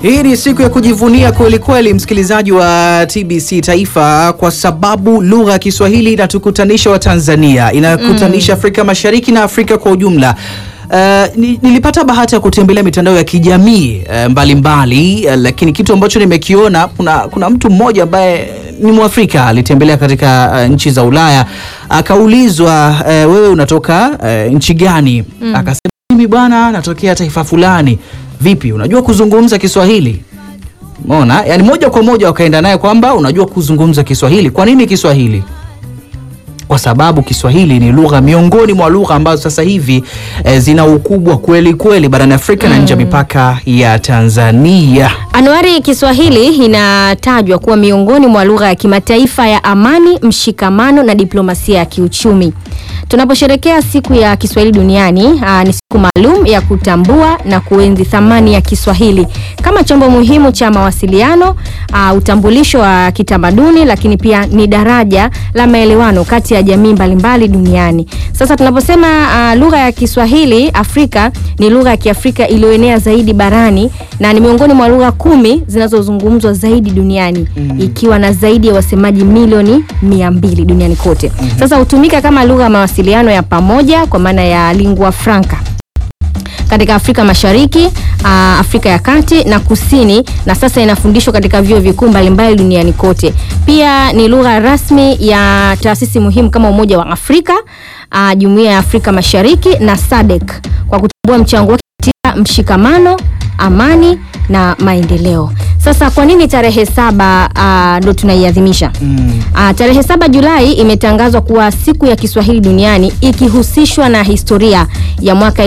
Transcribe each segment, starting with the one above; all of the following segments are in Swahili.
Hii ni siku ya kujivunia kweli kweli, msikilizaji wa TBC Taifa, kwa sababu lugha ya Kiswahili inatukutanisha Watanzania, inakutanisha Afrika Mashariki na Afrika kwa ujumla. Uh, ni- nilipata bahati ya kutembelea mitandao ya kijamii uh, mbalimbali uh, lakini kitu ambacho nimekiona kuna, kuna mtu mmoja ambaye ni Mwafrika alitembelea katika uh, nchi za Ulaya akaulizwa, uh, wewe unatoka uh, nchi gani? Akasema mimi bwana natokea taifa fulani. Vipi, unajua kuzungumza Kiswahili? Umeona? Yaani moja kwa moja wakaenda naye kwamba unajua kuzungumza Kiswahili. Kwa nini Kiswahili? Kwa sababu Kiswahili ni lugha miongoni mwa lugha ambazo sasa hivi eh, zina ukubwa kweli kweli barani Afrika na nje ya mipaka ya Tanzania. Anuari, Kiswahili inatajwa kuwa miongoni mwa lugha ya kimataifa ya amani, mshikamano na diplomasia ya kiuchumi. Tunaposherekea siku ya Kiswahili duniani, aa, ni siku maalum ya kutambua na kuenzi thamani ya Kiswahili kama chombo muhimu cha mawasiliano, aa, utambulisho wa kitamaduni, lakini pia ni daraja la maelewano kati ya jamii mbalimbali duniani. Sasa tunaposema aa, lugha ya Kiswahili Afrika ni lugha ya Kiafrika iliyoenea zaidi barani na ni miongoni mwa lugha kumi zinazozungumzwa zaidi duniani ikiwa na zaidi ya wasemaji milioni mia mbili duniani kote. Sasa hutumika kama lugha ya mawasiliano ya pamoja kwa maana ya lingua franca katika Afrika Mashariki, aa, Afrika ya Kati na Kusini, na sasa inafundishwa katika vyuo vikuu mbalimbali duniani kote. Pia ni lugha rasmi ya taasisi muhimu kama Umoja wa Afrika, aa, Jumuiya ya Afrika Mashariki na SADC kwa kutambua mchango wake katika mshikamano, amani na maendeleo. Sasa kwa nini tarehe saba aa, ndo tunaiadhimisha? Ah, tarehe saba Julai imetangazwa kuwa siku ya Kiswahili duniani ikihusishwa na historia ya mwaka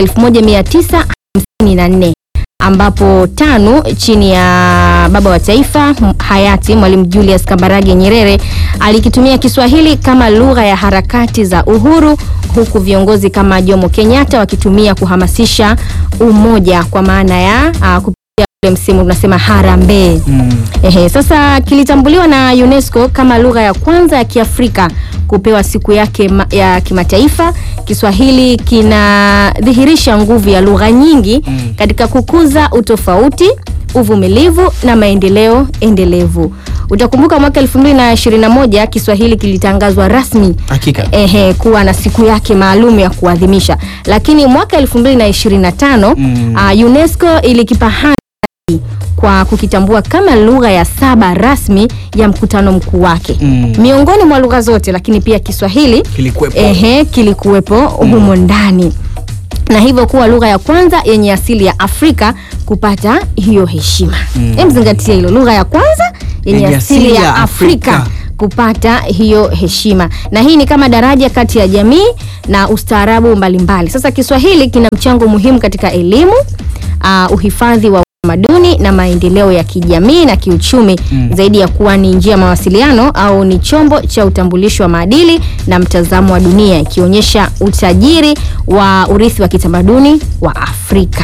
1954 ambapo TANU chini ya baba wa taifa m- hayati Mwalimu Julius Kambarage Nyerere alikitumia Kiswahili kama lugha ya harakati za uhuru huku viongozi kama Jomo Kenyatta wakitumia kuhamasisha umoja kwa maana ya ah, kupitia ule msimu tunasema harambee. Ehe, sasa kilitambuliwa na UNESCO kama lugha ya kwanza ya Kiafrika kupewa siku yake ma- ya kimataifa. Kiswahili kinadhihirisha nguvu ya lugha nyingi katika kukuza utofauti, uvumilivu na maendeleo endelevu. Utakumbuka mwaka 2021 Kiswahili kilitangazwa rasmi Hakika. ehe, kuwa na siku yake maalum ya kuadhimisha, lakini mwaka 2025 Mm. ah, UNESCO ilikipa hadhi kwa kukitambua kama lugha ya saba rasmi ya mkutano mkuu wake Mm. miongoni mwa lugha zote, lakini pia Kiswahili Kilikuwepo. ehe, kilikuwepo humo ndani na hivyo kuwa lugha ya kwanza yenye asili ya Afrika kupata hiyo heshima. Hem, zingatia hilo, lugha ya kwanza yenye Yenye asili ya Afrika kupata hiyo heshima, na hii ni kama daraja kati ya jamii na ustaarabu mbalimbali. Sasa Kiswahili kina mchango muhimu katika elimu, uh, uhifadhi wa utamaduni na maendeleo ya kijamii na kiuchumi zaidi ya kuwa ni njia ya mawasiliano au ni chombo cha utambulisho wa maadili na mtazamo wa dunia ikionyesha utajiri wa urithi wa kitamaduni wa Afrika.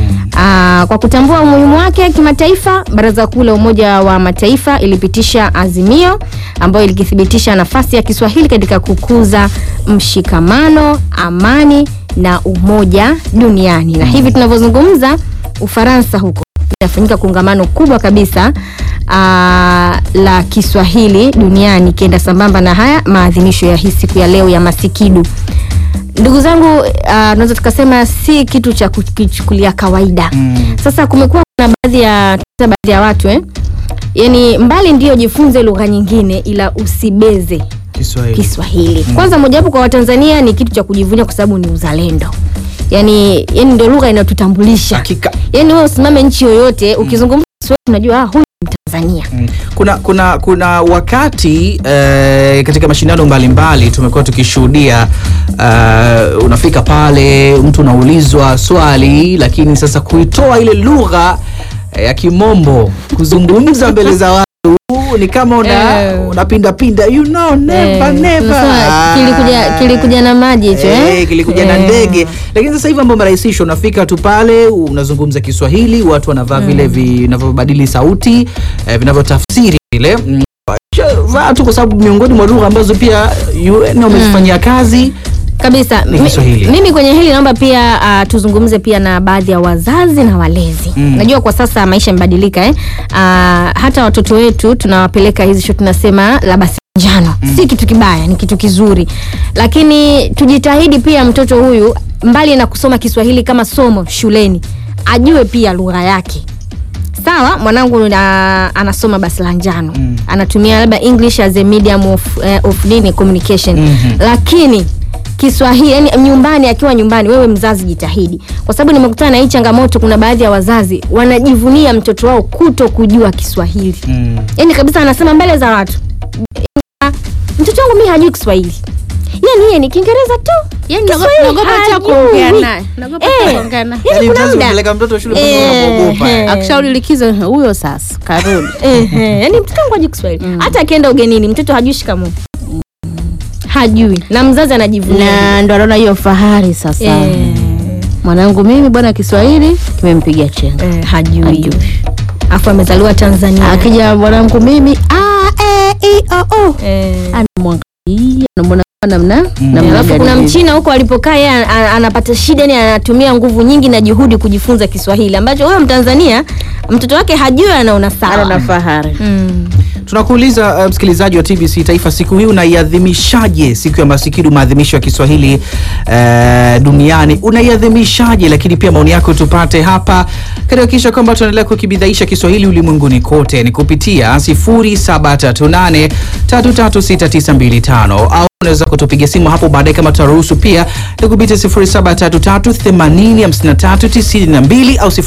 Aa, kwa kutambua umuhimu wake kimataifa, Baraza Kuu la Umoja wa Mataifa ilipitisha azimio ambayo ilikithibitisha nafasi ya Kiswahili katika kukuza mshikamano, amani na umoja duniani. Na hivi tunavyozungumza, Ufaransa huko inafanyika kongamano kubwa kabisa aa, la Kiswahili duniani ikienda sambamba na haya maadhimisho ya hii siku ya leo ya Masikidu. Ndugu zangu, uh, tunaweza tukasema si kitu cha kukichukulia kawaida. Sasa kumekuwa kuna baadhi ya baadhi ya watu eh, yani mbali ndio jifunze lugha nyingine, ila usibeze Kiswahili. Kiswahili. Kwanza mojawapo kwa Watanzania ni kitu cha kujivunia kwa sababu ni uzalendo. Yani, yani ndio lugha inayotutambulisha. Hakika. Yani wewe usimame nchi yoyote ukizungumza Kiswahili unajua ah, huyu ni Mtanzania. Mm. Kuna, kuna, kuna wakati eh, katika mashindano mbalimbali tumekuwa tukishuhudia eh, unafika pale mtu unaulizwa swali, lakini sasa kuitoa ile lugha eh, ya kimombo kuzungumza mbele za watu ni kama una, Eh. unapinda pinda you know never Eh, never unasema kilikuja, kilikuja na maji hicho Eh, eh? kilikuja na Eh. ndege lakini sasa hivi mambo yamerahisishwa unafika tu pale unazungumza kiswahili watu wanavaa vile vinavyobadili sauti eh, vinavyotafsiri vile Mm, vaa tu kwa sababu miongoni mwa lugha ambazo pia UN wamezifanyia kazi kabisa Ni Mi- Kiswahili. mimi kwenye hili naomba pia uh, tuzungumze pia na baadhi ya wazazi na walezi Mm. najua kwa sasa maisha yamebadilika eh? uh, hata watoto wetu tunawapeleka hizi show tunasema labda si njano si kitu kibaya ni kitu kizuri lakini tujitahidi pia mtoto huyu mbali na kusoma kiswahili kama somo shuleni ajue pia lugha yake sawa mwanangu na, anasoma basi la njano Mm. anatumia labda english as a medium of, eh, of nini communication Mhm. lakini kiswahili yani nyumbani akiwa nyumbani wewe mzazi jitahidi kwa sababu nimekutana na hii changamoto kuna baadhi ya wazazi wanajivunia mtoto wao kuto kujua kiswahili Mm. yani kabisa anasema mbele za watu "Ah, mtoto wangu mi hajui kiswahili yani yeye ni kiingereza tu Yaani naogopa- Kiswahili naogopa hata hajui." kuongea naye. Naogopa hata Eh, kuongea naye. yani Yaani kuna mzazi muda kupeleka mtoto shule Eh, unaogopa. eh. akishauri likizo huyo sasa karudi Ehe, yani mtoto wangu hajui Kiswahili. Hata akienda ugenini mtoto hajui shikamoo. Hajui na mzazi anajivunia. na ndo anaona hiyo fahari sasa Eh, mwanangu mimi bwana kiswahili kimempiga chenga eh, hajui. Hajui. Afu amezaliwa Tanzania. akija mwanangu mimi a e i o u Eh, anamwangalia anamwona namna namna alafu gani kuna hivi. mchina huko alipokaa yeye an- an- anapata shida yani anatumia nguvu nyingi na juhudi kujifunza Kiswahili ambacho huyo Mtanzania mtoto wake hajui anaona ana na sawa. fahari Mm. tunakuuliza uh, msikilizaji wa tbc taifa siku hii unaiadhimishaje siku ya masikini maadhimisho ya kiswahili uh, duniani unaiadhimishaje lakini pia maoni yako tupate hapa katika kisha kwamba tunaendelea kukibidhaisha kiswahili ulimwenguni kote ni kupitia 0738 336925 au unaweza kutupiga simu hapo baadaye kama tutaruhusu pia ni kupitia 0733805392 au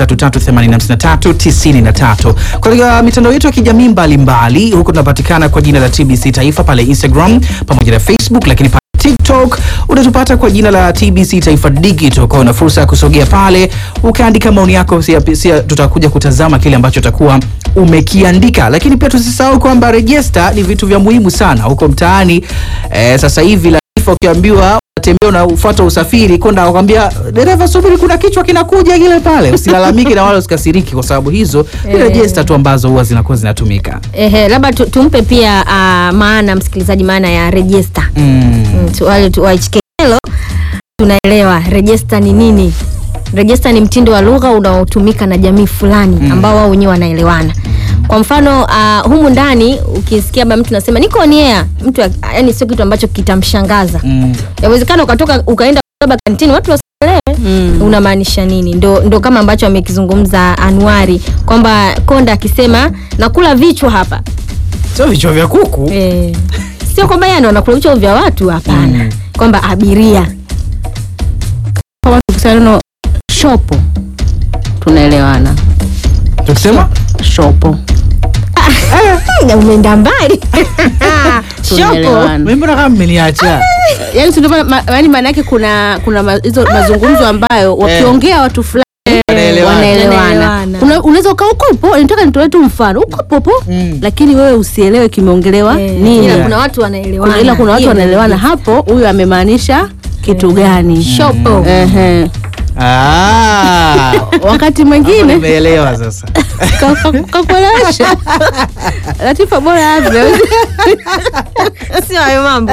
0733805393 katika mitandao yetu ya kijamii mbalimbali huko tunapatikana kwa jina la tbc taifa pale instagram pamoja na facebook lakini pale tiktok unatupata kwa jina la tbc taifa digital kwa una fursa ya kusogea pale ukaandika maoni yako sia, sia tutakuja kutazama kile ambacho utakuwa umekiandika lakini pia tusisahau kwamba rejesta ni vitu vya muhimu sana huko mtaani eh, sasa hivi latifa ukiambiwa unatembea unafuata usafiri konda akwambia dereva subiri kuna kichwa kinakuja kile pale usilalamike na wala usikasiriki kwa sababu hizo ni Eh. rejesta tu ambazo huwa zinakuwa zinatumika Ehe, labda tu, tumpe pia uh, maana msikilizaji maana ya register. mm. Mm, tu- wale tu- wa HKL tunaelewa rejesta ni nini rejesta ni mtindo wa lugha unaotumika na jamii fulani Mm. ambao wao wenyewe wanaelewana kwa mfano uh, humu ndani ukisikia ba mtu nasema niko on air mtu yani sio kitu ambacho kitamshangaza Mm. yawezekana ukatoka ukaenda labda kantini watu wasielewe Mm. unamaanisha nini ndo, ndo kama ambacho amekizungumza anuari kwamba konda akisema nakula vichwa hapa sio vichwa vya kuku Eh, sio kwamba yeye ndo anakula vichwa vya watu hapana Mm. kwamba abiria kama tukisema neno shopo tunaelewana tukisema shopo Na umeenda mbali shopo tunaelewana mimi mbona kama mmeniacha yani si ndio maana- ma- yaani maana yake kuna kuna ma- hizo mazungumzo ambayo wakiongea watu fulani Wanaelewana. wanaelewana Wanaelewana. Kuna- unaweza ukaa uko po nataka nitoe tu mfano uko popo Mm. lakini wewe usielewe kimeongelewa Eh, nini ila kuna watu wanaelewana Kuna- ila kuna watu Hiyo wanaelewana ndio hapo huyu amemaanisha kitu gani shopo Ehe. Ah, wakati hapo mwingine nimeelewa sasa ka- ka- kakuelewesha latifa bora avyo sio hayo mambo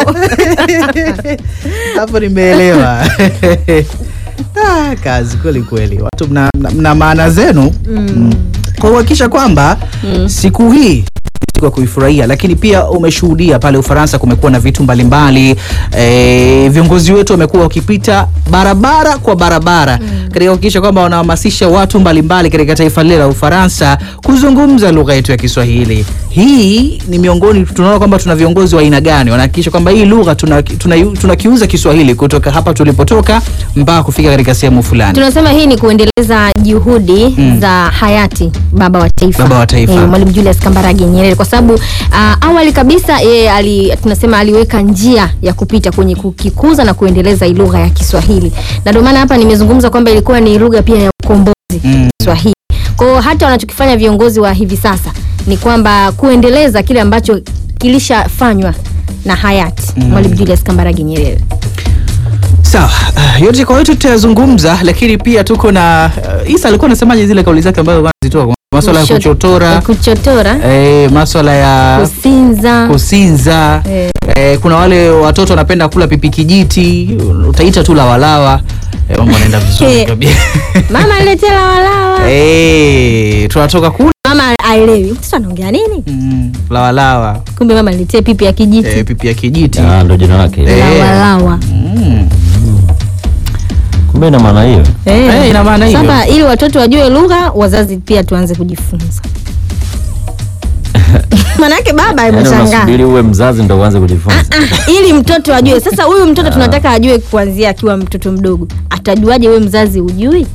hapo nimeelewa ah, kazi kweli kweli watu mna, mna, mna maana zenu mm. kwa kuhakikisha kwamba mm. siku hii siku ya kuifurahia lakini pia umeshuhudia pale ufaransa kumekuwa na vitu mbalimbali e, viongozi wetu wamekuwa wakipita barabara kwa barabara mm. katika kuhakikisha kwamba wanahamasisha watu mbalimbali katika taifa lile la ufaransa kuzungumza lugha yetu ya kiswahili hii ni miongoni tunaona kwamba tuna viongozi wa aina gani wanahakikisha kwamba hii lugha tunakiuza tuna, tuna tunakiuza kiswahili kutoka hapa tulipotoka mpaka kufika katika sehemu fulani tunasema hii ni kuendeleza juhudi Mm. za hayati baba wa taifa Baba wa taifa. Eh, mwalimu julius kambarage nyerere kwa sababu uh, awali kabisa yeye ali, tunasema aliweka njia ya kupita kwenye kukikuza na kuendeleza hii lugha ya kiswahili na ndio maana hapa nimezungumza kwamba ilikuwa ni lugha pia ya ukombozi Mm. kiswahili kwa hiyo hata wanachokifanya viongozi wa hivi sasa ni kwamba kuendeleza kile ambacho kilishafanywa na hayati Mm. mwalimu julius kambarage nyerere sawa uh, yote kwa yote tutayazungumza lakini pia tuko na uh, isa alikuwa anasemaje zile kauli zake ambazo anazitoa maswala ya Kushot- kuchotora kuchotora eh, maswala ya kusinza kusinza eh, Eh, kuna wale watoto wanapenda kula pipi kijiti, utaita tu lawalawa. Eh, mambo yanaenda vizuri kabisa. Mama niletee lawalawa. Eh, tunatoka kula Mama aelewi. Mtoto anaongea nini? mm, lawalawa. Kumbe mama niletee pipi ya kijiti. Eh, pipi ya kijiti. Ah, ndo jina lake. Eh. Lawalawa. Mm. Kumbe ina maana hiyo. Eh, ina maana hiyo. Sasa ili watoto wajue lugha, wazazi pia tuanze kujifunza. Manake baba Yaani ameshangaa. unasubiri uwe mzazi ndo uanze kujifunza. Ah, ili mtoto ajue. Sasa huyu mtoto tunataka ajue kuanzia akiwa mtoto mdogo. Atajuaje wewe mzazi ujui?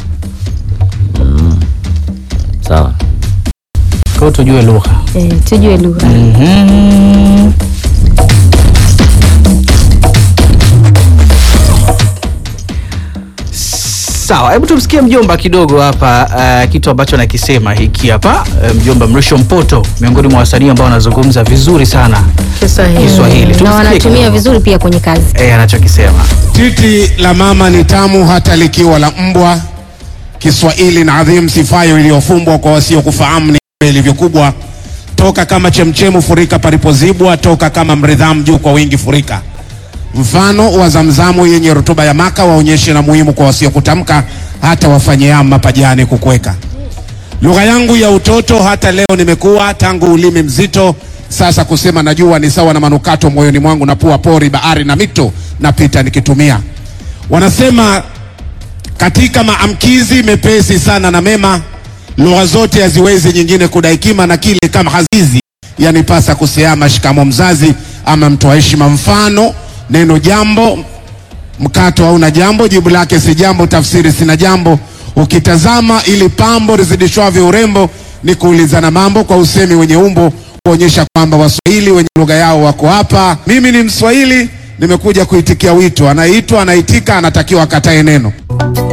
Sawa. Kwa hiyo tujue lugha. Eh, tujue lugha. Mhm. Sawa, hebu tumsikie mjomba kidogo hapa uh, kitu ambacho nakisema hiki hapa uh, mjomba Mrisho Mpoto, miongoni mwa wasanii ambao wanazungumza vizuri sana Kiswahili. Kiswahili. Na Tumsikie wanatumia kidogo. vizuri pia kwenye kazi. eh, anachokisema. Titi la mama ni tamu hata likiwa la mbwa. Kiswahili na adhimu, sifayo iliyofumbwa kwa wasiokufahamu ni ilivyokubwa. Toka kama chemchemu, furika palipozibwa. Toka kama mridhamu, juu kwa wingi furika. Mfano wa zamzamu yenye rutuba ya maka, waonyeshe na muhimu kwa wasiokutamka, hata wafanye mapajani kukweka. Lugha yangu ya utoto hata leo nimekuwa, tangu ulimi mzito sasa kusema najua, ni sawa na manukato moyoni mwangu, na pua pori, bahari na mito napita nikitumia. Wanasema katika maamkizi mepesi sana na mema, lugha zote haziwezi nyingine kudaikima, na kile kama hazizi yanipasa kuseama shikamo mzazi ama mtoa heshima. Mfano neno jambo mkato hauna jambo, jibu lake si jambo, tafsiri sina jambo. Ukitazama ili pambo lizidishwavyo urembo, ni kuulizana mambo kwa usemi wenye umbo, kuonyesha kwamba Waswahili wenye lugha yao wako hapa. Mimi ni Mswahili, nimekuja kuitikia wito. Anayeitwa anaitika, anatakiwa akatae neno.